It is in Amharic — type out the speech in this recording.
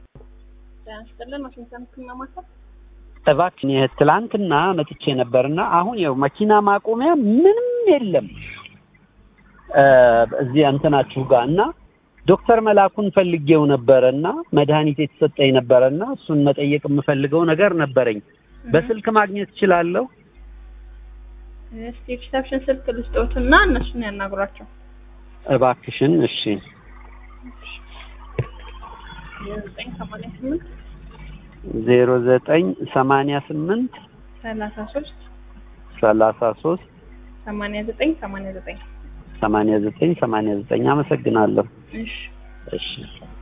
ጤና ይስጥልን ዋሽንግተን ህክምና ማዕከል እባክሽን ይህ ትላንትና መጥቼ ነበርና አሁን ያው መኪና ማቆሚያ ምንም የለም እ እዚህ እንትናችሁ ጋር እና ዶክተር መላኩን ፈልጌው ነበረ እና መድኃኒት የተሰጠኝ ነበረ እና እሱን መጠየቅ የምፈልገው ነገር ነበረኝ። በስልክ ማግኘት እችላለሁ? እስቲ ሪሰፕሽን ስልክ ልስጦትና እነሱን ያናግሯቸው። እባክሽን። እሺ ዘጠኝ ሰማንያ ስምንት ዜሮ ዘጠኝ ሰማንያ ስምንት ሰላሳ ሶስት ሰላሳ ሶስት ሰማንያ ዘጠኝ ሰማንያ ዘጠኝ ሰማንያ ዘጠኝ ሰማንያ ዘጠኝ አመሰግናለሁ። እሺ እሺ